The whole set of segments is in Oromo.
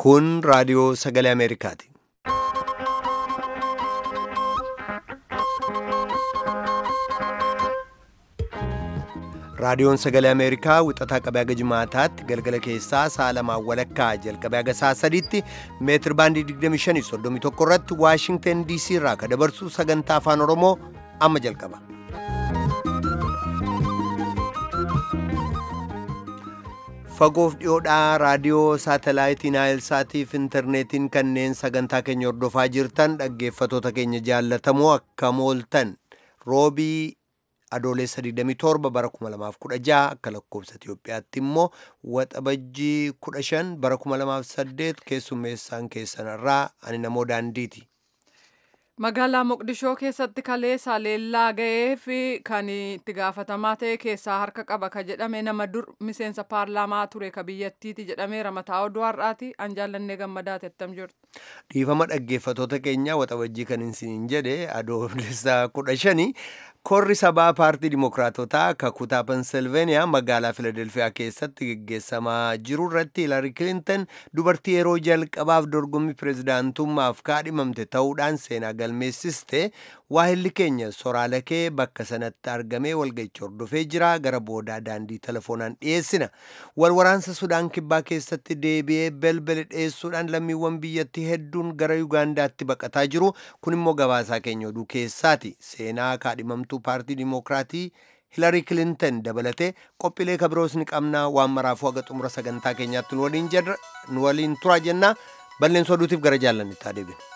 Kun raadiyoo sagalee Ameerikaati. Raadiyoon sagalee Ameerikaa wixataa qabee haga jimaataatti galgala keessaa sa'a lamaan walakkaa jalqabee haga sa'a sadiitti meetir baandii 2531 irratti Waashingtan DC irraa ka dabarsu sagantaa afaan Oromoo amma jalqaba. Fagoof dhiyoodhaa raadiyoo saatalaayitii Naayilsaatiif intarneetiin kanneen sagantaa keenya hordofaa jirtan dhaggeeffatoota keenya jaallatamoo akkam ooltan roobii adoolessa 27 bara 2016 akka lakkoobsa Itiyoophiyaatti immoo waxabajjii 15 bara 2008 keessummeessaan keessanarraa ani namoo daandiiti. Magaalaa Moqdishoo keessatti kaleessa leellaa ga'ee fi kan itti gaafatamaa ta'e keessaa harka qaba ka jedhame nama dur miseensa paarlaamaa ture ka biyyattiiti jedhameera mataa oduu har'aati an jaallannee gammadaa tettam jirtu. Dhiifama dhaggeeffatoota keenya waxabajjii kan isin jedhe adoolessa kudha shani korri sabaa paartii dimokiraatotaa ka kutaa pensilveeniyaa magaalaa filadelfiyaa keessatti geggeessamaa jiru irratti hiilari kilintan dubartii yeroo jalqabaaf dorgommii pireezidaantummaaf kaadhimamte ta'uudhaan seenaa galmeessiste waahilli keenya soraalakee bakka sanatti argamee walga'icha hordofee jira gara boodaa daandii telefoonaan dhiyeessina walwaraansa sudaan kibbaa keessatti deebi'ee belbele dhiyeessuudhaan lammiiwwan biyyattii hedduun gara yugaandaatti baqataa jiru kun immoo gabaasaa keenya oduu keessaati seenaa kaadhimamtuu paartii dimokiraatii hilarii kilintan dabalatee qophiilee kabiroos ni qabnaa waan maraafuu haga xumura sagantaa keenyaatti nu waliin tura jennaa balleensoo oduutiif gara jaallannitti adeemina.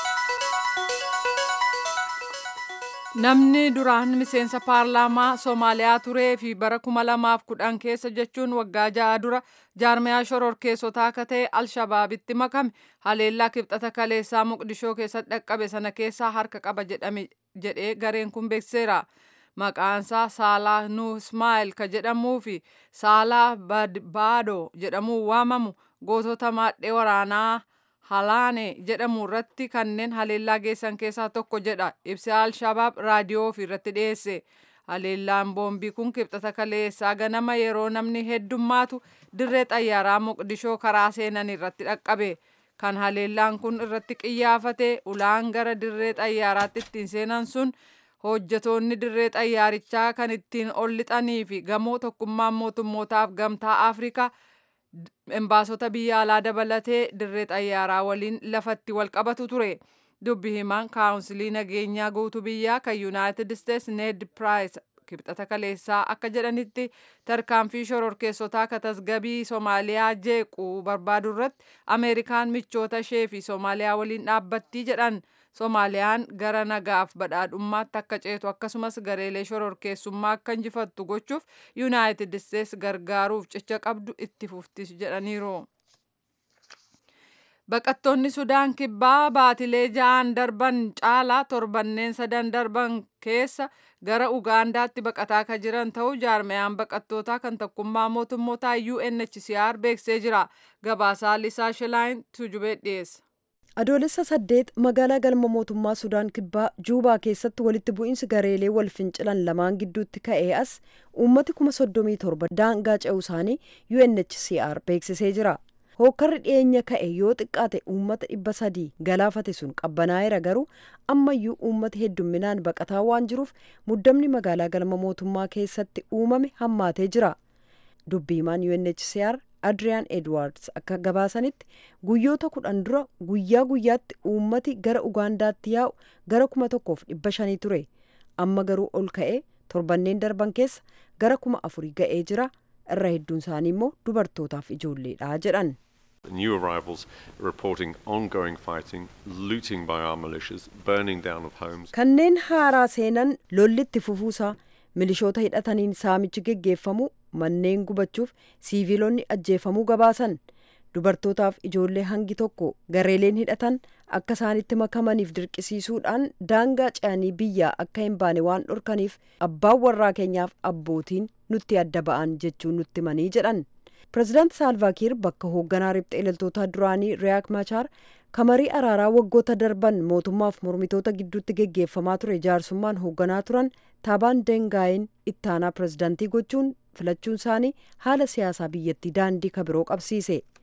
Namni duraan miseensa paarlaamaa Soomaaliyaa turee fi bara 2010 keessa jechuun waggaa ja'a dura jaarmiyaa shororkeessotaa akka ta'e Alshabaabitti makame haleellaa kibxata kaleessaa Moqdishoo keessatti dhaqqabe sana keessaa harka qaba jedhame jedhee gareen kun beekseera. Maqaansaa Saalaa Nuh Ismaa'eel ka jedhamuu fi Saalaa Baadoo jedhamuun waamamu gootota maadhee waraanaa Halaane jedhamu irratti kanneen haleellaa geessan keessaa tokko jedha ibsa Alshabaab raadiyoo ofii irratti dhiyeesse. Haleellaan boombii kun kibxata kaleessaa ganama yeroo namni heddummaatu dirree xayyaaraa Moqdishoo karaa seenan irratti dhaqqabe. Kan haleellaan kun irratti qiyyaafate ulaan gara dirree xayyaaraatti ittiin seenan sun hojjetoonni dirree xayyaarichaa kan ittiin ol lixanii fi gamoo tokkummaan mootummootaaf gamtaa Afrikaa embaasota biyya alaa dabalatee dirree xayyaaraa waliin lafatti wal qabatu ture. Dubbi himaan kaawunsilii nageenyaa guutuu biyyaa kan Yuunaayitid Isteets Ned Piraayis kibxata kaleessaa akka jedhanitti tarkaanfii shororkeessotaa ka tasgabii Soomaaliyaa jeequu barbaadu irratti Ameerikaan michoota ishee fi Soomaaliyaa waliin dhaabbattii jedhan. Soomaaliyaan gara nagaaf badhaadhummaatti akka ceetu akkasumas gareelee shororkeessummaa akka injifattu gochuuf yuunaayitid isteets gargaaruuf cicha qabdu itti fuftis jedhaniiru. Baqattoonni Sudaan kibbaa baatilee ja'an darban caalaa torbanneen sadan darban keessa gara Ugaandaatti baqataa ka jiran ta'uu jaarmayaan baqattootaa kan tokkummaa mootummootaa UNHCR beeksisee jira. Gabaasaa Lisaa Shilaayin Tujubee dhiyeessa. adoolessa saddeet magaalaa galma mootummaa sudaan kibbaa juubaa keessatti walitti bu'iinsi gareelee wal fincilan lamaan gidduutti ka'ee as uummati kuma soddomii torba daangaa ce'uu isaanii UNHCR beeksisee jira. hookkarri dhiyeenya ka'e yoo xiqqaate uummata dhibba sadii galaafate sun qabbanaa'eera garuu ammayyuu uummata heddumminaan baqataa waan jiruuf muddamni magaalaa galma mootummaa keessatti uumame hammaatee jira. dubbiimaan UNHCR adriyaan edwards akka gabaasanitti guyyoota kudhan dura guyyaa guyyaatti uummati gara ugaandaatti yaa'u gara kuma tokkoof dhibba shanii ture amma garuu ol ka'ee torbanneen darban keessa gara kuma afurii ga'ee jira irra hedduun isaanii immoo dubartootaaf ijoolleedha jedhan. New arrivals reporting ongoing fighting, looting by our militias, burning down of homes. Kanneen haaraa seenan lollitti fufuusaa milishoota hidhataniin saamichi geggeeffamu manneen gubachuuf siiviilonni ajjeefamuu gabaasan dubartootaaf ijoollee hangi tokko gareeleen hidhatan akka isaanitti makamaniif dirqisiisuudhaan daangaa ce'anii biyyaa akka hin baane waan dhorkaniif abbaan warraa keenyaaf abbootiin nutti adda ba'an jechuun nutti manii jedhan pireezidaant saalvaakiir bakka hoogganaa riphxee loltootaa duraanii riyaak machaar kamarii araaraa waggoota darban mootummaaf mormitoota gidduutti geggeeffamaa ture jaarsummaan hoogganaa turan taabaan dengaayin ittaanaa pireezidaantii gochuun filachuun isaanii haala siyaasaa biyyattii daandii kabiroo qabsiise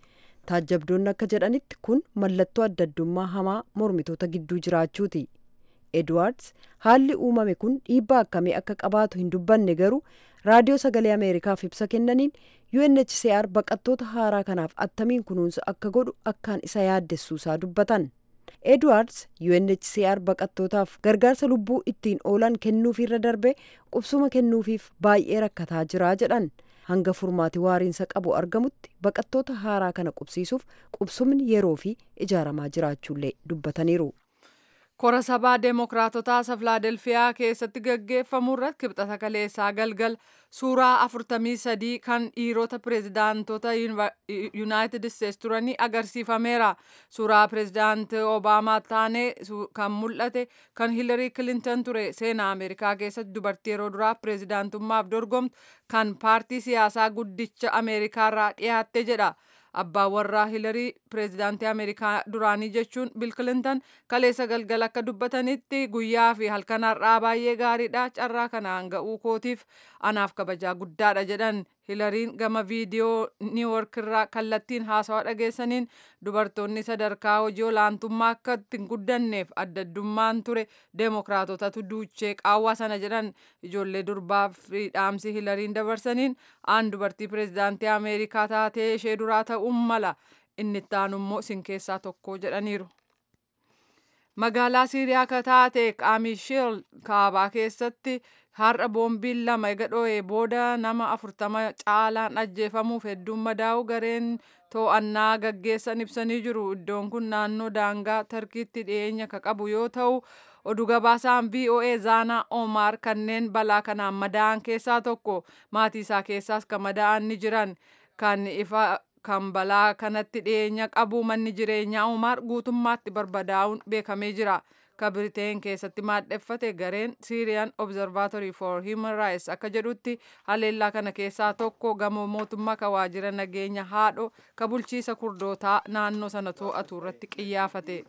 taajjabdoonni akka jedhanitti kun mallattoo adda addummaa hamaa mormitoota gidduu jiraachuuti edwards haalli uumame kun dhiibbaa akkamii akka qabaatu hin dubbanne garuu raadiyoo sagalee ameerikaaf ibsa kennaniin unhcr baqattoota haaraa kanaaf attamiin kunuunsa akka godhu akkaan isa yaaddessuusaa dubbatan edwards unhcr baqattootaaf gargaarsa lubbuu ittiin oolan kennuufiirra darbe qubsuma kennuufiif baay'ee rakkataa jiraa jedhan hanga furmaati waariinsa qabu argamutti baqattoota haaraa kana qubsiisuuf qubsumni yeroo fi ijaaramaa jiraachuullee dubbataniiru. kora sabaa deemokiraatotaa isa filaadelfiyaa keessatti gaggeeffamu irratti kibxata kaleessaa galgal suuraa afurtamii sadii kan dhiirota pireezidaantota yuunaayitid isteetsi turanii agarsiifameera suuraa pireezidaantii obaamaa taane kan mul'ate kan hiilarii kilinton ture seenaa ameerikaa keessatti dubartii yeroo duraa pireezidaantummaaf dorgomtu kan paartii siyaasaa guddicha ameerikaarraa dhiyaatte jedha. abbaan warraa hilarii pireezidaantii ameerikaa duraanii jechuun bil kilintan kaleessa galgala akka dubbatanitti guyyaa fi halkan har'aa baay'ee gaariidha carraa kanaan ga'uu kootiif anaaf kabajaa guddaadha jedhan hilariin gama viidiyoo niiwork irraa kallattiin haasawaa dhageessaniin dubartoonni sadarkaa hojii olaantummaa akka ittiin guddanneef adda addummaan ture deemokiraatotatu duuchee qaawwaa sana jedhan ijoollee durbaa fi dhaamsi hilariin dabarsaniin aan dubartii pireezidaantii ameerikaa taatee ishee duraa ta'uun mala inni itti aanu immoo isin keessaa tokko jedhaniiru. magaalaa siiriyaa akka taate qaamisheel kaabaa keessatti har'a boombiin lama ega dho'ee booda nama afurtama caalaan ajjeefamuuf hedduun madaa'u gareen to'annaa gaggeessan ibsanii jiru iddoon kun naannoo daangaa tarkiitti dhiyeenya ka qabu yoo ta'u oduu gabaasaan voa zaanaa omaar kanneen balaa kanaan madaa'an keessaa tokko maatii isaa keessaas kan madaa'an ni jiran kan ifa kan balaa kanatti dhiyeenya qabu manni jireenyaa umaar guutummaatti barbadaa'uun beekamee jira. Ka Biriteen keessatti maadheffate gareen Syrian Observatory for Human Rights akka jedhutti haleellaa kana keessaa tokko gamoo mootummaa ka waajjira nageenya haadho ka bulchiisa kurdootaa naannoo sana to'atu irratti qiyyaafate.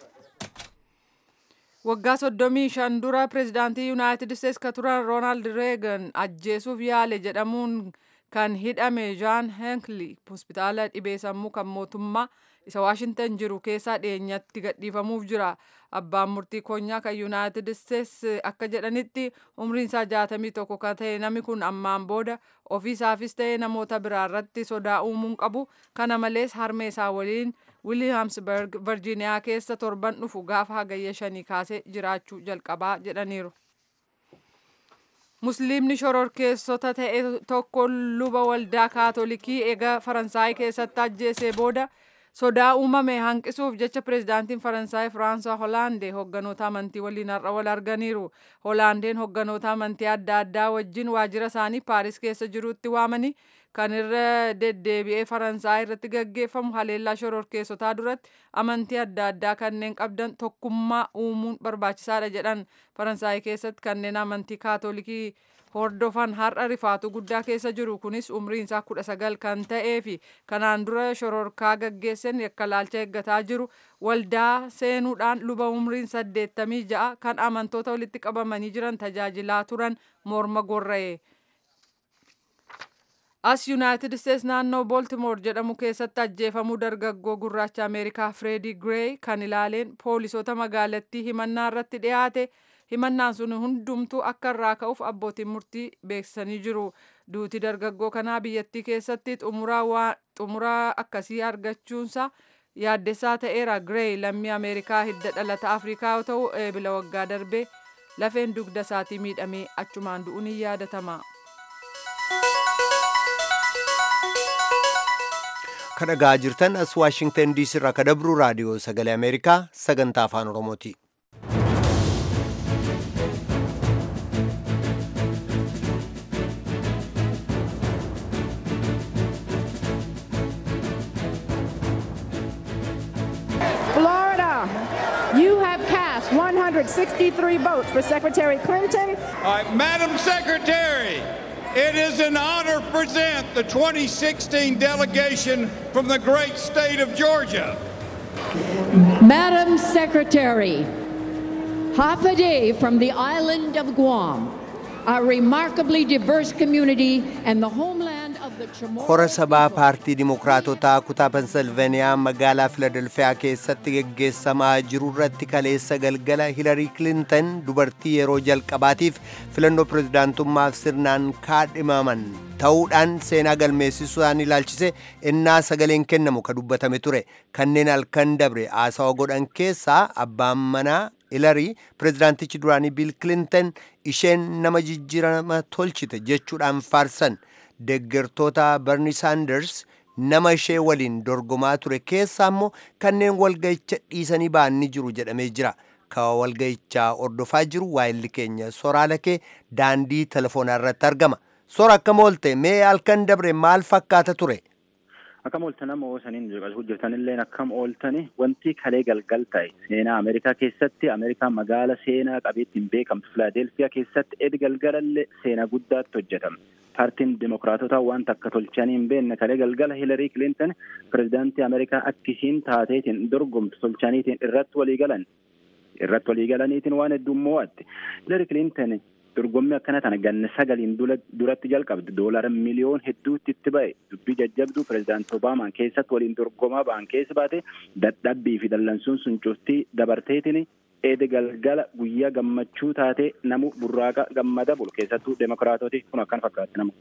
Waggaa soddomii shan dura pireezidaantii Yuunaayitid Isteetsi ka turan Roonaald Reegan ajjeesuuf yaale jedhamuun kan hidhame jaan henkli hospitaala dhibee sammuu kan mootummaa isa waashintan jiru keessaa dhiyeenyatti gadhiifamuuf jira abbaan murtii konyaa kan yuunaayitid isteetsi akka jedhanitti umriin isaa jaatamii tokko kan ta'e namni kun ammaan booda ofiisaafis ta'e namoota biraa irratti sodaa uumuun qabu kana malees harmee isaa waliin wiiliyaamsberg virjiiniyaa keessa torban dhufu gaafa hagayya shanii kaasee jiraachuu jalqabaa jedhaniiru. musliimni shororkeessota ta'e tokko luba waldaa kaatolikii eega faransaay keessatti ajjeesee booda sodaa uumame hanqisuuf jecha pireezidaantiin faransaay firaansaa hoolaandee hogganoota amantii waliin har'a wal arganiiru hoolaandeen hogganoota amantii adda addaa wajjin waajjira isaanii paaris keessa jirutti waamanii kan irra deddeebi'ee faransaay irratti gaggeeffamu haleellaa shororkeessotaa duratti amantii adda addaa kanneen qabdan tokkummaa uumuun barbaachisaadha jedhan faransaay keessatti kanneen amantii kaatolikii hordofan har'a rifaatu guddaa keessa jiru kunis umriin isaa kudha sagal kan ta'ee fi kanaan dura shororkaa gaggeessan yakka laalcha eeggataa jiru waldaa seenuudhaan luba umriin saddeettamii ja'a kan amantoota walitti qabamanii jiran tajaajilaa turan morma gorra'e. as yuunaayitid isteets naannoo booltimoor jedhamu keessatti ajjeefamuu dargaggoo gurraacha ameerikaa fireedii gireey kan ilaaleen poolisoota magaalattii himannaa irratti dhiyaate himannaan sun hundumtuu akka irraa ka'uuf abbootiin murtii beeksisanii jiru duuti dargaggoo kanaa biyyattii keessatti xumuraa akkasii argachuunsa yaaddessaa ta'eera gireey lammii ameerikaa hidda dhalata afrikaa yoo ta'u eebila waggaa darbee lafeen dugda isaatii miidhamee achumaan du'uun ni yaadatama. kadhagaa jirtan as waashingtan diisii irraa kadabru raadiyoo sagalee ameerikaa sagantaa afaan oromooti. Florida, you have cast 163 votes for Secretary Clinton. All right, Madam Secretary, it is an honor to present the 2016 delegation from the great state of Georgia. Madam Secretary, half a day from the island of Guam, a remarkably diverse community and the homeland of kora sabaa paartii dimokiraatotaa kutaa pensilveeniyaa magaalaa filadelfiyaa keessatti geggeessamaa jiru irratti kaleessa galgala hilarii kilintan dubartii yeroo jalqabaatiif filannoo pirezidaantummaaf sirnaan kaadhimaman ta'uudhaan seenaa galmeessisuudhaan ilaalchise innaa sagaleen kennamu ka dubbatame ture kanneen halkan dabre haasawa godhan keessaa abbaan manaa hilarii pirezidaantichi duraanii biil kilintan isheen nama jijjiirama tolchite jechuudhaan faarsan deggertoota barni saanders nama ishee waliin dorgomaa ture keessaa immoo kanneen walga'icha dhiisanii ba'an ni jiru jedhamee jira ka walga'ichaa ordofaa jiru waayilli keenya soraala kee daandii telefoonaa irratti argama sora akkam oolte mee halkan dabre maal fakkaata ture akkam ooltan amma oosaniin hojjetanillee akkam ooltani wanti kalee galgal ta'e seenaa ameerikaa keessatti ameerikaa magaala seenaa qabeettiin beekamtu filaadelfiyaa keessatti edi galgalallee seenaa guddaatti hojjetame paartiin dimokiraatotaa wanta akka tolchanii hin beekne kalee galgala hilarii kilintan pirezidaantii ameerikaa akkisiin taateetiin dorgomtu tolchaniitiin irratti walii galan irratti walii galaniitiin waan hedduun mo'atte hilarii kilintan dorgommii akkana tana ganna sagaliin duratti jalqabde doolara miliyoon hedduutti itti ba'e dubbii jajjabduu pirezidaanti obaamaan keessatti waliin dorgomaa ba'an keessa baate dadhabbii fi dallansuun sun cuftii dabarteetiin eede galgala guyyaa gammachuu taate namu burraaqa gammada bulu keessattuu demokiraatoti kun akkan fakkaatti namu.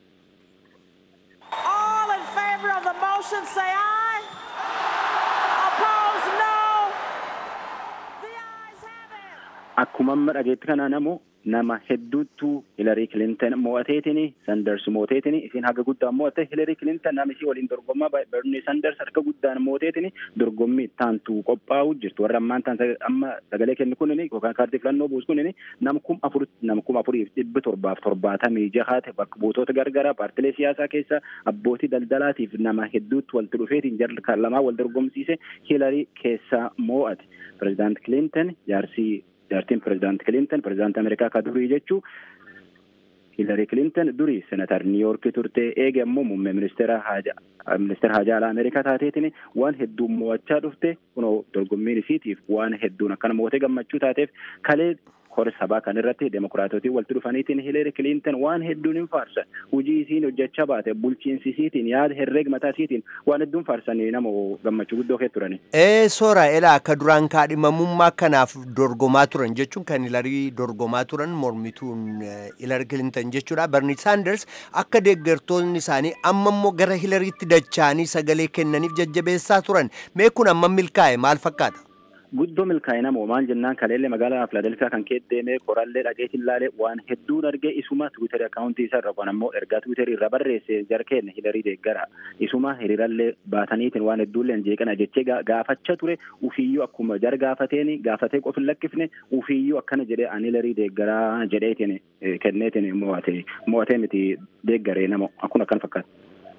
All in favor of the motion say aye. Opposed no. The ayes have it. Akkuma amma dhageetti kana namu nama hedduuttu hilarii kilintan mo'ateetiin sanders mooteetiin isin haga guddaan mo'atte hilarii kilintan nama isii waliin dorgommaa berni sanders harka guddaan mooteetiin dorgommii taantu qophaa'u jirtu warra ammaan taan amma sagalee kennu kunin yookaan kaardii filannoo buusu kunin nama kum afur nama kum afuriif dhibbi torbaaf torbaatamii jahaate bakka buutota gargaraa paartilee siyaasaa keessa abbootii daldalaatiif nama hedduutti walitti dhufeetiin jarri lamaa wal dorgomsiise hilarii keessaa mo'ate pirezidaanti kilintan jaarsii jaartiin pirezidaanti kilintan pirezidaanti ameerikaa ka durii jechuu hilarii kilintan durii senatar niiyorkii turte eege ammoo muummee ministeera haja ministeera hajaa alaa ameerikaa taateetiin waan hedduun mo'achaa dhufte kunoo dorgommiin isiitiif waan hedduun akkana mootee gammachuu taateef kalee kora sabaa kan irratti demokiraatotiin walitti dhufaniitiin hilarii kilintan waan hedduun hin faarsan hujii isiin hojjechaa baate bulchiinsi isiitiin yaada herreeg mataa isiitiin waan hedduun faarsanii nama gammachuu guddoo kee turani. ee soora elaa akka duraan kaadhimamummaa kanaaf dorgomaa turan jechuun kan hilarii dorgomaa turan mormituun hilarii kilintan jechuudha barni saanders akka deeggartoonni isaanii amma immoo gara hilariitti dacha'anii sagalee kennaniif jajjabeessaa turan mee kun amma milkaa'e maal fakkaata. guddoo milkaa'e namoo maal jennaan kaleellee magaalaa filaadelfiyaa kan keessa deemee korallee dhageetiin laalee waan hedduun argee isuma tiwiitari akkaawuntii isaa irra kun ammoo ergaa tiwiitarii irra barreesse jarkeen hilarii deeggara isuma hiriirallee baataniitiin waan hedduullee jeeqana jechee gaafachaa ture ufiyyuu akkuma jar gaafateen gaafatee qofa hin lakkifne ufiyyuu akkana jedhee ani hilarii deeggaraa jedheetiin kenneetiin mo'ate mo'atee miti deeggaree namoo akkuma akkan fakkaata.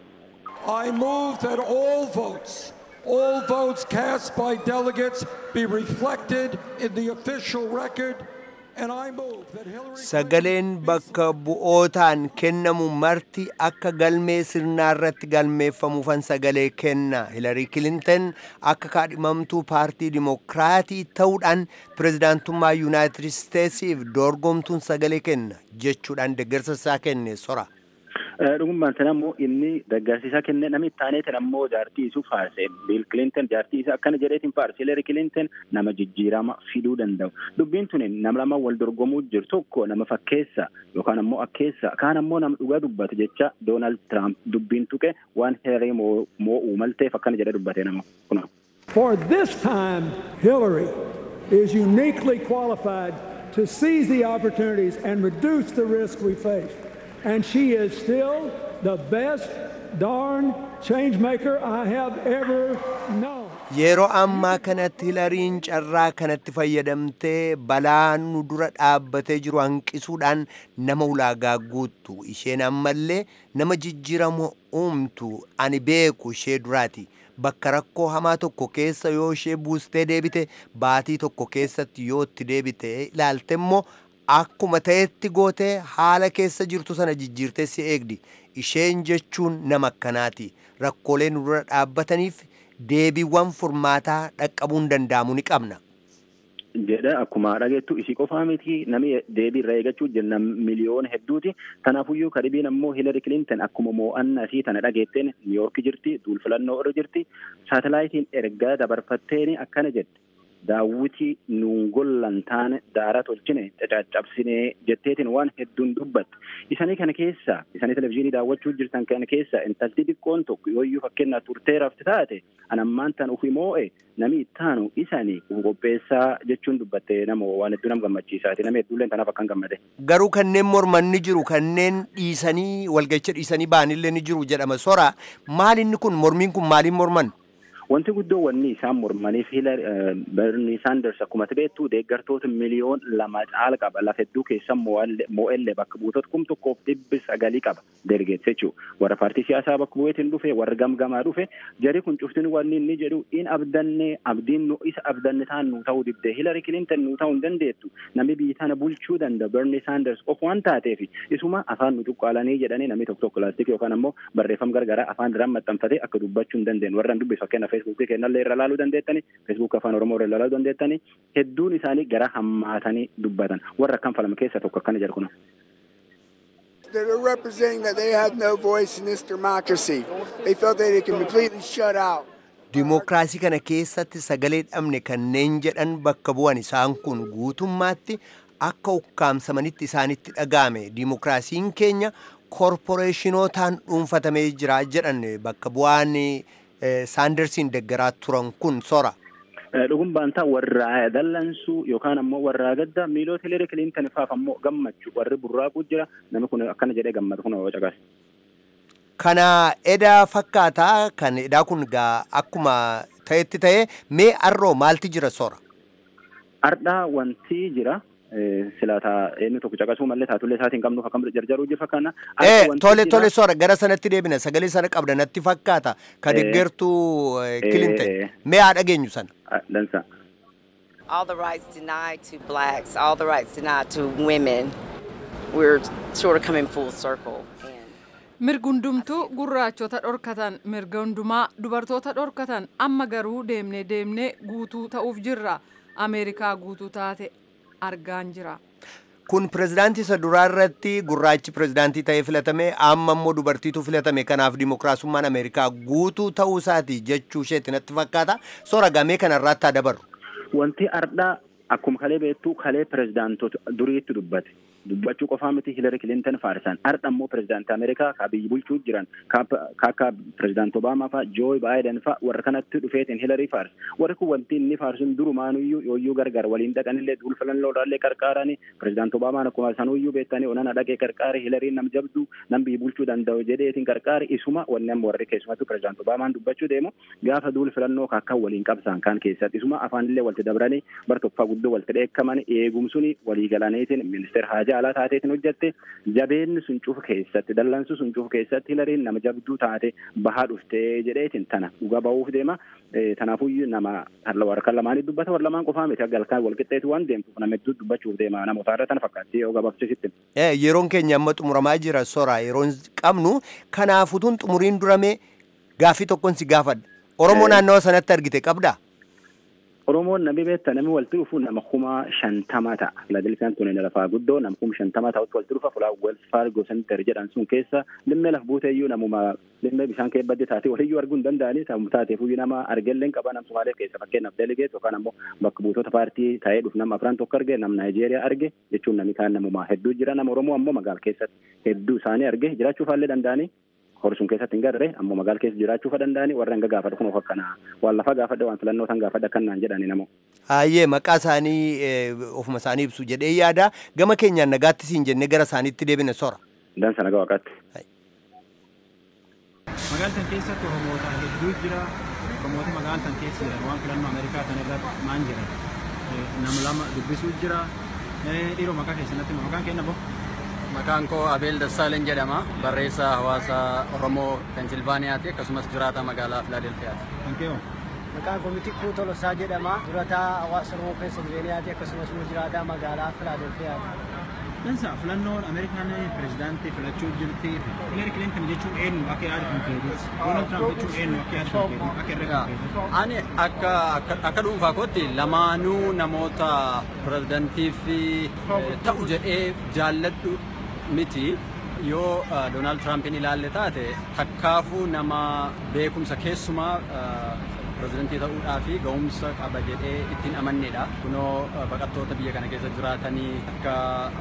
I move that all votes all votes cast by delegates be reflected in the official record. And I move that Hillary sagaleen bakka bu'ootaan kennamu marti akka galmee sirnaa irratti galmeeffamuufan sagalee kenna hilarii kilintan akka kaadhimamtuu paartii dimokiraatii ta'uudhaan pirezidaantummaa yuunaayitid isteetsiif dorgomtuun sagalee kenna jechuudhaan deeggarsa isaa kenne sora. dhugummaan sana ammoo inni deeggarsa isaa kenne namni taaneetiin ammoo jaartii isuu faarse biil kilintan jaartii isaa akkana jedheetiin faarse hilarii kilintan nama jijjiirama fiduu danda'u dubbiin tuni nama lama wal dorgomuu jiru tokko nama fakkeessa yookaan ammoo akkeessa kaan ammoo nama dhugaa dubbate jecha doonaald tiraamp dubbiin tuqe waan hilarii moo'uu malteef akkana jedhe dubbate nama kuna. For this time, Hillary is uniquely qualified to seize the opportunities and reduce the risk we face. and she is still the best darn change maker I have ever known. Yeroo ammaa kanatti hilariin carraa kanatti fayyadamtee balaa nu dura dhaabbatee jiru hanqisuudhaan nama ulaagaa guuttu isheen ammallee nama jijjiirama uumtu ani beeku ishee duraati. Bakka rakkoo hamaa tokko keessa yoo ishee buustee deebite baatii tokko keessatti yoo itti deebite ilaalte immoo akkuma ta'etti gootee haala keessa jirtu sana jijjiirtee si eegdi isheen jechuun nama akkanaati rakkoolee nu dura dhaabbataniif deebiiwwan furmaataa dhaqqabuun danda'amu ni qabna. jedha akkuma dhageettu isii qofaa miti namni deebii irraa eeggachuu jenna miliyoona hedduuti kanaafuyyuu karibiin ammoo Hillary Clinton akkuma mo'annaa isii tana dhageetteen Niiyork jirti duul filannoo irra jirti saatalaayitiin ergaa dabarfatteen akkana jette daawwiti nuun gollan taane daara tolchine caccabsine jetteetiin waan hedduun dubbatte isanii kana keessa isanii televizyiinii daawwachuu jirtan kana keessa intalti xiqqoon tokko yooyyuu fakkeenyaaf turtee rafti taate anammaan tan ufi moo'e nami ittaanu isanii qopheessaa jechuun dubbatte nama waan hedduu nama gammachiisaati nama hedduulleen tanaaf akkan gammade. Garuu kanneen morman ni jiru kanneen dhiisanii walgacha dhiisanii ba'anillee ni jiru jedhama sora maalinni kun mormiin kun maaliin morman? Wanti guddoo wanni isaan mormaniif Bernie Sanders akkuma beektu deeggartoota miliyoon lama caala qaba lafa hedduu keessa moo'ellee bakka buutota kum tokkoof dhibbi sagalii qaba delegeets jechuudha. Warra paartii siyaasaa bakka bu'eetiin dhufe warra gamgamaa dhufe jari kun cuftin wanni inni jedhu in abdanne abdiin nu isa abdanne taan nu ta'uu dibde Hillary Clinton nu ta'uu hin dandeettu namni biyyi tana bulchuu danda'a Bernie Sanders of waan taateef isuma afaan nu cuqqaalanii jedhanii namni tokko tokko laastikii yookaan ammoo barreeffama gargaraa afaan irraan maxxanfatee akka dubbachuu hin dandeenye warra dubbisu fakkeenya feesbuukii kennallee irra laaluu dandeettani feesbuuk afaan oromoo irra laaluu dandeettani hedduun isaanii gara hammaatanii dubbatan warra akkan falama keessa tokko akkana jedhu kun. They're representing that they have no voice in this democracy. They felt that they can completely shut out. Dimookiraasii kana keessatti sagalee dhabne kanneen jedhan bakka bu'an isaan kun guutummaatti akka ukkaamsamanitti isaanitti dhaga'ame dimookiraasiin keenya korporeeshinootaan dhuunfatamee jira jedhan bakka bu'aan saandarsiin deggaraa turan kun sora. Dhugum baantaa warra dallansuu yookaan ammoo warra gadda miilota Hillary Clinton faaf ammoo gammachuu warri burraaquu jira namni kun akkana jedhee gammada kun caqas. Kana edaa fakkaataa kan edaa kun gaa akkuma ta'etti ta'e mee arroo maalti jira sora? Ardhaa wanti jira. silaata eenyu tokko caqasuu mallee taatullee isaatiin qabnuuf akkam jarjaruu jiru fakkaana. Tole tole sora gara sanatti deebina sagalee sana qabda natti fakkaata ka deeggartuu Clinton mee haa dhageenyu sana. Dansa. All the rights denied to blacks, all the rights denied to women, we're sort of coming full circle. mirga hundumtuu gurraachota dhorkatan mirga hundumaa dubartoota dhorkatan amma garuu deemnee deemnee guutuu ta'uuf jirra ameerikaa guutuu taate argaan jira. Kun pirezidaantii isa duraa irratti gurraachi pirezidaantii ta'ee filatame amma immoo dubartiitu filatame kanaaf dimookiraasummaan Ameerikaa guutuu ta'uu isaati jechuu isheetti natti fakkaata. Soora gamee kanarraatti haa dabarru. Wanti ardhaa akkuma kalee beektu kalee pirezidaantota duriitti dubbate. dubbachuu qofaa miti Hillary Clinton faarsan ardha immoo pirezidaantii Ameerikaa ka biyyi bulchuu jiran ka akka pirezidaantii Obaamaa fa'a Joe Biden fa'a warra kanatti dhufeetiin Hillary faarsa warri kun wanti inni faarsun durumaanuyyuu yooyyuu gargar waliin dhaqanillee duul filannoodhaallee qarqaaranii pirezidaantii Obaamaan akkuma sanuyyuu beektanii onana dhaqee qarqaare Hillary nam jabdu nam biyyi bulchuu danda'u jedheetiin qarqaare isuma wanni amma warri keessumattuu pirezidaantii Obaamaan dubbachuu deemu gaafa duul filannoo akka waliin qabsaan kan keessatti isuma afaanillee walti dabranii bar tokko guddoo walti dheekkaman eegumsuni walii galaniitiin ministeera haajaa jaalaa taateetiin hojjette jabeenni sun cufu keessatti dallansu sun cufu keessatti hilariin nama jabduu taate bahaa dhuftee jedheetiin tana dhugaa ba'uuf deema tanaafuyyuu nama warra lamaanii dubbata warra lamaan qofaa miti galkaan wal qixxeetu waan deemtuuf nama hedduu dubbachuuf deema namoota irra tana fakkaatti yoo gabaabsisitti. Yeroon keenya amma xumuramaa jira sora yeroon qabnu kanaafutuun xumuriin durame gaaffii tokkoon si gaafadha. Oromoo naannawa sanatti argite qabdaa? Oromoon namni beekta namni walitti dhufu nama kuma shantama ta'a. Filadelfiyaan tuni lafaa guddoo nama kuma shantama ta'utti walitti dhufa fulaa Wells Fargo Center jedhan sun keessa limmee laf buuteeyyuu namuma limmee bishaan kee badde taate waliyyuu arguu hin danda'anii sammuu taateefuyyuu nama argellee qaba nam Somaaliyaa keessa fakkeenyaaf delegeet yookaan ammoo bakka buutota paartii taa'ee dhufu nama afran tokko arge nam Naayijeeriyaa arge jechuun namni kaan namumaa hedduu jira nama Oromoo ammoo magaala keessatti hedduu isaanii arge jiraachuufaallee danda'anii horsuun keessatti hin garre ammoo magaala keessa jiraachuufa danda'anii warra hanga gaafadha kun of akkana waan lafa gaafadha waan filannoo san gaafadha kan naan jedhani namoo. Ayyee maqaa isaanii ofuma isaanii ibsu jedhee yaada gama keenyaan nagaatti siin jennee gara isaaniitti deebine sora. Dansa nagaa waaqaatti. Magaaltan keessatti Oromoota hedduu jira. Oromoota magaaltan keessa jiran waan filannoo Ameerikaa kana irratti maan jiran nama lama dubbisuu jira. Dhiiroo maqaa keessatti maqaan kenna boo. Maqaan koo Abeel Dassaaleny jedhama. Barreessaa hawaasa Oromoo Pensilvaaniyaati akkasumas jiraata magaalaa Filaadelfiyaati. Hanqeeoo. Maqaan koo Mitikuu Tolosaa jedhama. Jiraata hawaasa Oromoo Pensilvaaniyaati akkasumas immoo jiraata magaalaa Filaadelfiyaati. Dansa filannoon Ameerikaan pirezidaantii filachuu jirti. Hillary Clinton jechuun eenyu akka yaadu kan keetis. Donald Trump jechuun eenyu akka yaadu kan keetis. Akka irra kan keetis. Ani akka akka akka dhuunfaa kootti lamaanuu namoota pirezidaantiif ta'u jedhee jaalladhu miti. Yoo Doonaald Tiraampiin ilaalle taate takkaafuu nama beekumsa keessumaa pirezidantii ta'uudhaa fi ga'umsa qaba jedhee ittiin amannedha. Kunoo baqattoota biyya kana keessa jiraatanii akka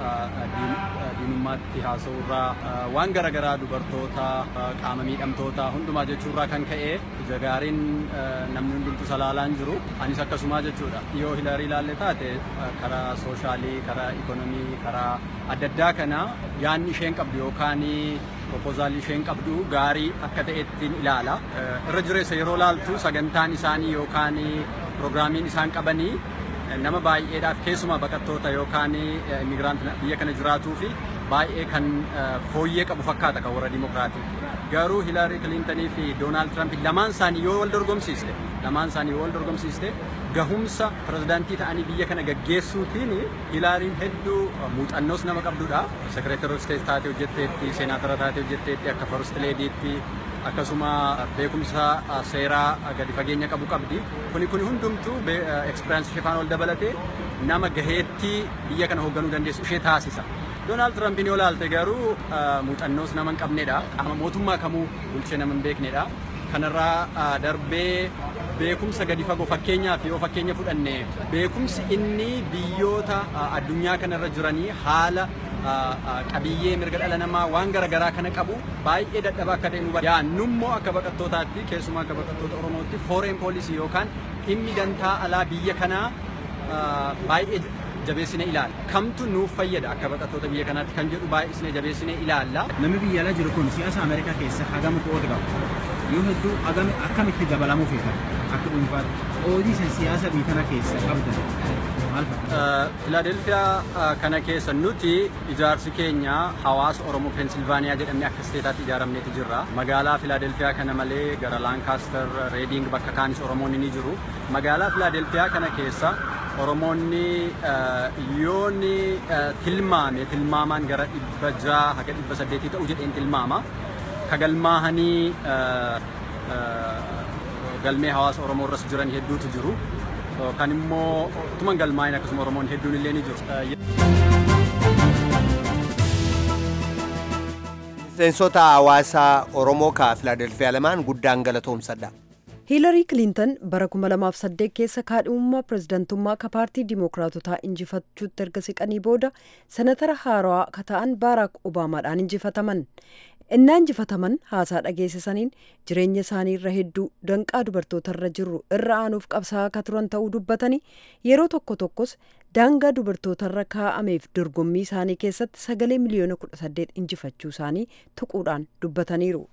diinummaatti haasa'urraa waan garaagaraa dubartoota qaama miidhamtoota hundumaa jechuurraa kan ka'e ija gaariin namni hundumtu salaalaan jiru. Anis akkasumaa jechuudha. Yoo Hilarii ilaalle taate karaa sooshaalii, karaa ikonomii, karaa adda addaa kana yaanni isheen qabdu yookaan proposaalii isheen qabdu gaarii akka ta'ettiin ilaala. Irra jireessa yeroo laaltu sagantaan isaanii yookaan piroogiraamiin isaan qabanii nama baay'eedhaaf keessumaa baqattoota yookaan immigraantii biyya kana jiraatuu fi baay'ee kan fooyyee qabu fakkaata kan warra dimokiraatii. Garuu Hilarii Kilintanii fi Doonaald Tiraamp lamaan isaanii yoo wal dorgomsiiste lamaan isaanii yoo wal dorgomsiiste gahumsa pirezidaantii ta'anii biyya kana gaggeessuutiin Hilaariin hedduu muuxannoos nama qabdudha. Sekireetara isteet taatee hojjetteetti, seenaatara taatee hojjetteetti, akka first leediitti akkasuma beekumsa seeraa gadi fageenya qabu qabdi. Kuni kuni hundumtuu ekspiraansii ishee faana wal dabalatee nama gaheettii biyya kana hoogganuu dandeessu ishee taasisa. Doonaald Tiraampiin yoo ilaalte garuu muuxannoos nama hin qabnedha. Qaama mootummaa kamuu bulchee nama hin beeknedha. Kanarraa darbee beekumsa gadi fagoo fakkeenyaaf yoo fakkeenya fudhanne beekumsi inni biyyoota addunyaa kanarra jiranii haala qabiyyee mirga dhala namaa waan garaagaraa kana qabu baay'ee dadhabaa akka ta'e nu yaannummoo akka baqattootaatti keessumaa akka baqattoota oromootti fooreen poolisii yookaan dhimmi dantaa alaa biyya kanaa baay'ee jabeessine ilaalla. Kamtu nuuf fayyada akka baqattoota biyya kanaatti kan jedhu baay'isne jabeessine ilaalla. Namni biyya alaa jiru kun siyaasa Ameerikaa keessa hagam qooda qaba. Yoo hedduu hagam akkamitti dabalamuu feetan akka dhuunfaatti qoodii isin siyaasa biyya kana keessa qabdan maal fakkaata? Filaadelfiyaa kana keessa nuti ijaarsi keenya hawaasa Oromoo Peensilvaaniyaa jedhamee akka isteetaatti ijaaramneeti jirra. Magaalaa Filaadelfiyaa kana malee gara Laankaastar, Reeding bakka kaanis Oromoonni ni jiru. Magaalaa Filaadelfiyaa kana keessa Oromoonni yoonni tilmaame tilmaamaan gara dhibba jaha haga dhibba saddeetii ta'u jedheen tilmaama. Kagalmaahanii galmee hawaasa Oromoo irras jiran hedduutu jiru. Kan immoo utuma galmaa'in akkasuma Oromoon hedduun illee ni jiru. Miseensota hawaasaa Oromoo kaa Filaadelfiyaa lamaan guddaan galatoomsadha. hiilarii kilintan bara 2008 keessa kaadhimummaa pirezidantummaa ka paartii diimookiraatotaa injifachuutti erga siqanii booda senatara haarawaa ka ta'an baaraak obaamaadhaan injifataman innaa injifataman haasaa dhageessisaniin jireenya isaanii irra hedduu danqaa dubartootarra jiru irra aanuuf qabsaa'aa ka turan ta'uu dubbatanii yeroo tokko tokkos daangaa dubartootarra kaa'ameef dorgommii isaanii keessatti sagalee miliyoona 18 injifachuu isaanii tuquudhaan dubbataniiru.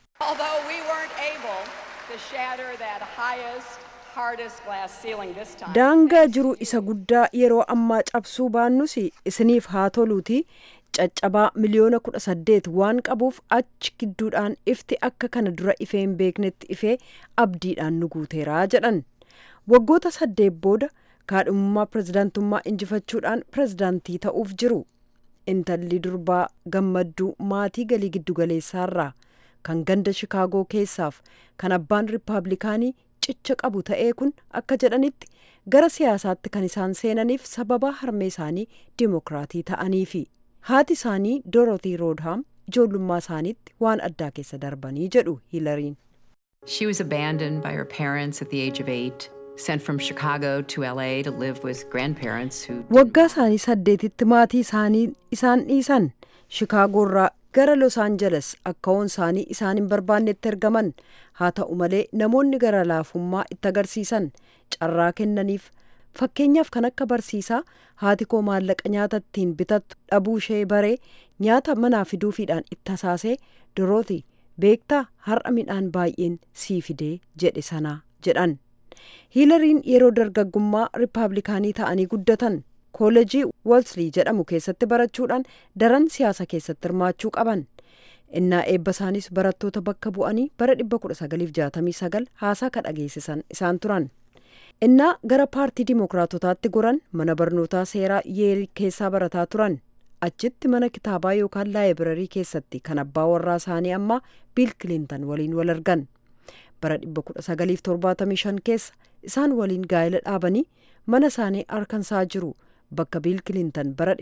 daangaa jiru isa guddaa yeroo ammaa cabsuu baannus isiniif haa toluuti caccabaa miliyoona kudha saddeet waan qabuuf achi gidduudhaan ifti akka kana dura ifee hin beeknetti ifee abdiidhaan nu guuteeraa jedhan waggoota saddeet booda kaadhimummaa pirezidaantummaa injifachuudhaan pirezidaantii ta'uuf jiru intalli durbaa gammadduu maatii galii giddugaleessaarraa kan ganda shikaagoo keessaaf kan abbaan riippaabilikaanii cicha qabu ta'ee kun akka jedhanitti gara siyaasaatti kan isaan seenaniif sababa harmee isaanii diimokiraatii ta'aniifi haati isaanii doorotii roodhaam ijoollummaa isaaniitti waan addaa keessa darbanii jedhu hiilariin. She was abandoned by her parents at the age of eight, sent from Chicago to LA to live with grandparents who. Waggaa isaanii saddeetitti maatii isaanii isaan dhiisan shikaagoorraa gara los aanjeles akka hoon isaanii isaan hin barbaannetti ergaman haa ta'u malee namoonni gara laafummaa itti agarsiisan carraa kennaniif fakkeenyaaf kan akka barsiisaa haati koo maallaqa nyaata ittiin bitattu dhabuu ishee baree nyaata manaa fiduufiidhaan itti hasaasee dorooti beektaa har'a midhaan baay'een sii fidee jedhe sanaa jedhan hiilariin yeroo dargaggummaa riippaabilikaanii ta'anii guddatan koolejii wolslii jedhamu keessatti barachuudhaan daran siyaasa keessatti hirmaachuu qaban innaa eebba isaanis barattoota bakka bu'anii bara 1969 haasaa ka dhageessisan isaan turan innaa gara paartii diimookiraatotaatti goran mana barnootaa seeraa yeelii keessaa barataa turan achitti mana kitaabaa yookaan laayibirarii keessatti kan abbaa warraa isaanii ammaa biil kilintan waliin wal argan bara 1975 keessa isaan waliin gaa'ela dhaabanii mana isaanii arkansaa jiru bakka biil kilintan bara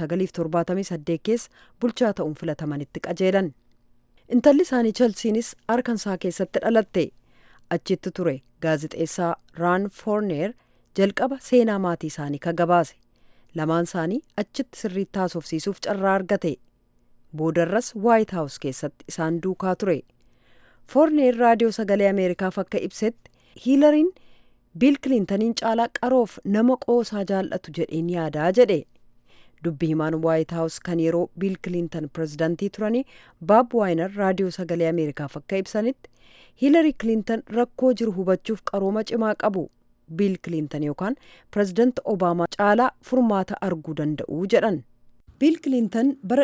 1978 keessa bulchaa ta'uun filatamanitti qajeelan intalli isaanii chelsiinis arkansaa keessatti dhalatte achitti ture gaazixeessaa raan foorneer jalqaba seenaa maatii isaanii ka gabaase lamaan isaanii achitti sirriitti haasofsiisuuf carraa argate boodarras waayit haawus keessatti isaan duukaa ture foorneer raadiyoo sagalee ameerikaaf akka ibsetti hiilariin biil kilintaniin caalaa qaroof nama qoosaa jaallatu jedheen yaadaa jedhe dubbi himaan waayit haawus kan yeroo biil kilintan pirezidantii turanii baab waayinar raadiyoo sagalee ameerikaaf akka ibsanitti hiilari kilintan rakkoo jiru hubachuuf qarooma cimaa qabu biil kilintan yookaan pirezidanti obaamaa caalaa furmaata arguu danda'u jedhan biil kilintan bara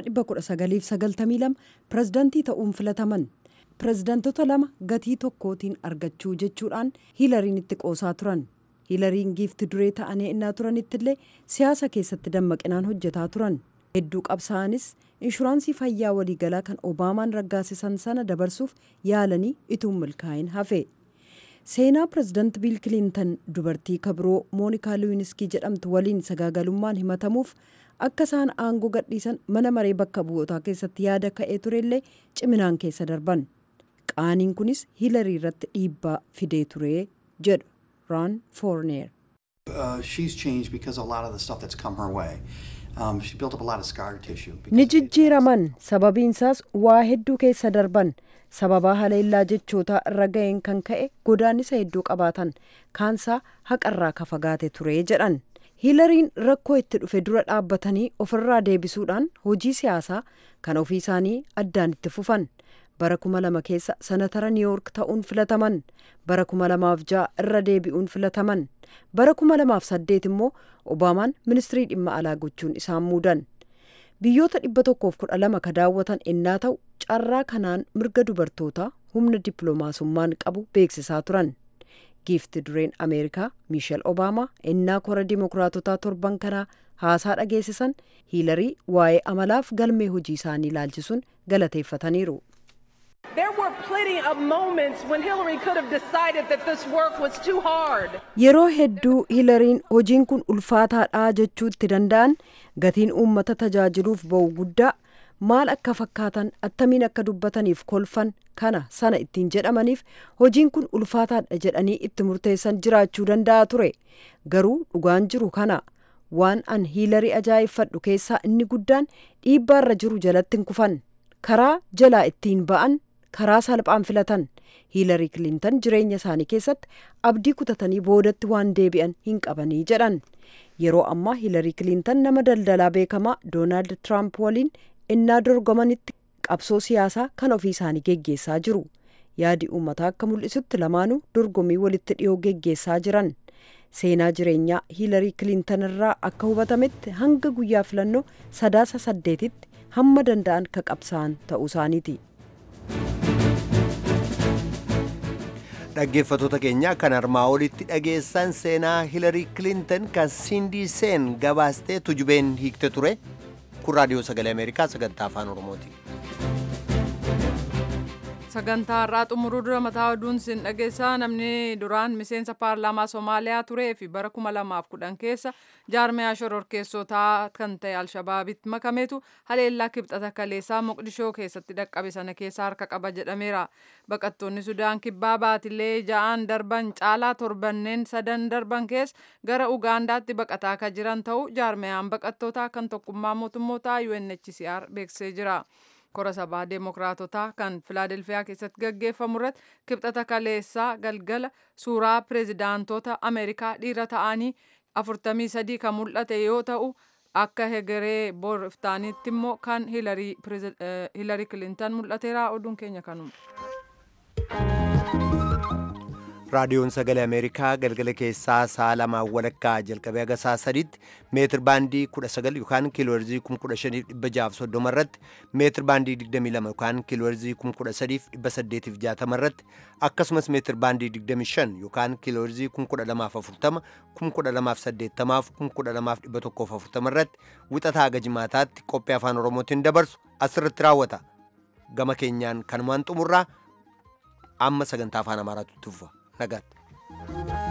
1992 pirezidantii ta'uun filataman pireezidantota lama gatii tokkootiin argachuu jechuudhaan hiilariin itti qoosaa turan hiilariin giifti duree ta'anii innaa turanitti illee siyaasa keessatti dammaqinaan hojjetaa turan hedduu qabsaa'anis inshuraansii fayyaa waliigalaa kan obaamaan raggaasisan sana dabarsuuf yaalanii ituun milkaa'in hafe seenaa pireezidanti biil kilintan dubartii kabiroo moonikaa luwiniskii jedhamtu waliin sagaagalummaan himatamuuf akka isaan aangoo gadhiisan mana maree bakka bu'ootaa keessatti yaada ka'ee turellee ciminaan keessa darban qaaniin kunis hiilarii irratti dhiibbaa fidee ture jedhu raan foorneer. Uh, she's changed because of a lot of the stuff that's come her way. Um, she built up a lot of scar tissue. ni jijjiiraman sababiinsaas waa hedduu keessa darban sababaa haleellaa jechootaa irra ga'een kan ka'e godaannisa hedduu qabaatan kaansaa haqarraa ka fagaate ture jedhan hiilariin rakkoo itti dhufe dura dhaabbatanii ofirraa deebisuudhaan hojii siyaasaa kan ofii isaanii addaan itti fufan bara kuma lama keessa sanatara niiwuork ta'uun filataman bara kuma lamaaf ja'a irra deebi'uun filataman bara kuma lamaaf saddeet immoo obaamaan ministirii dhimma alaa gochuun isaan muudan biyyoota dhibba tokkoof kudha lama ka daawwatan ennaa ta'u carraa kanaan mirga dubartootaa humna dippiloomaasummaan qabu beeksisaa turan giifti dureen ameerikaa miishel obaamaa ennaa kora dimokiraatotaa torban kanaa haasaa dhageessisan hiilarii waa'ee amalaaf galmee hojii isaanii ilaalchisuun galateeffataniiru. There were plenty of moments when Hillary could have decided that this work was too hard. yeroo hedduu hiilariin hojiin kun ulfaataadha jechuu itti danda'an gatiin uummata tajaajiluuf ba'u guddaa maal akka fakkaatan attamiin akka dubbataniif kolfan kana sana ittiin jedhamaniif hojiin kun ulfaataadha jedhanii itti murteessan jiraachuu danda'a ture garuu dhugaan jiru kana waan an hiilarii ajaa'ibfadhu keessaa inni guddaan dhiibbaarra jiru jalatti hin kufan karaa jalaa ittiin ba'an karaa salphaan filatan hiilarii kilintan jireenya isaanii keessatti abdii kutatanii boodatti waan deebi'an hin qabanii jedhan yeroo ammaa hiilarii kilintan nama daldalaa beekamaa doonaald tiraamp waliin innaa dorgomanitti qabsoo siyaasaa kan ofii isaanii geggeessaa jiru yaadi uummataa akka mul'isutti lamaanuu dorgommii walitti dhiyoo geggeessaa jiran seenaa jireenyaa hiilarii kilintan irraa akka hubatametti hanga guyyaa filannoo sadaasa saddeetitti hamma danda'an ka qabsaa'an ta'uu isaaniiti. dhaggeeffatoota keenya kan armaa olitti dhageessan seenaa hilarii kilintan kan sindii seen gabaastee tujubeen hiikte ture kun raadiyoo sagalee ameerikaa sagantaa afaan oromooti. sagantaa har'aa xumuruu dura mataa oduun sin dhageessaa namni duraan miseensa paarlaamaa somaaliyaa turee fi bara kuma lamaaf kudhan keessa jaarmiyaa shororkeessotaa kan ta'e alshabaabitti makameetu haleellaa kibxata kaleessaa moqdishoo keessatti dhaqqabe sana keessa harka qaba jedhameera baqattoonni sudaan kibbaa baatilee ja'aan darban caalaa torbanneen sadan darban keessa gara ugaandaatti baqataa kan jiran ta'uu jaarmiyaan baqattootaa kan tokkummaa mootummootaa UNHCR beeksisee jira. kora sabaa deemokiraatotaa kan filaadelfiyaa keessatti gaggeeffamu irratti kibxata kaleessaa galgala suuraa pireezidaantota ameerikaa dhiira ta'anii 43 kan mul'ate yoo ta'u akka hegeree boriftaanitti immoo kan hiilarii kilintan mul'ateera oduun keenya kanuma. raadiyoon sagalee ameerikaa galgala keessaa sa'a lamaan walakkaa jalqabee haga sa'a sadiitti meetir baandii 19 yookaan kiilooherzii 15630 irratti meetir baandii 22 yookaan kiilooherzii 13860 irratti akkasumas meetir baandii 25 yookaan kiilooherzii 12040 12080 12140 irratti wixataa haga jimaataatti qophii afaan oromootiin dabarsu asirratti raawwata gama keenyaan kanumaan xumurraa amma sagantaa afaan amaaraatu tufa nagaatti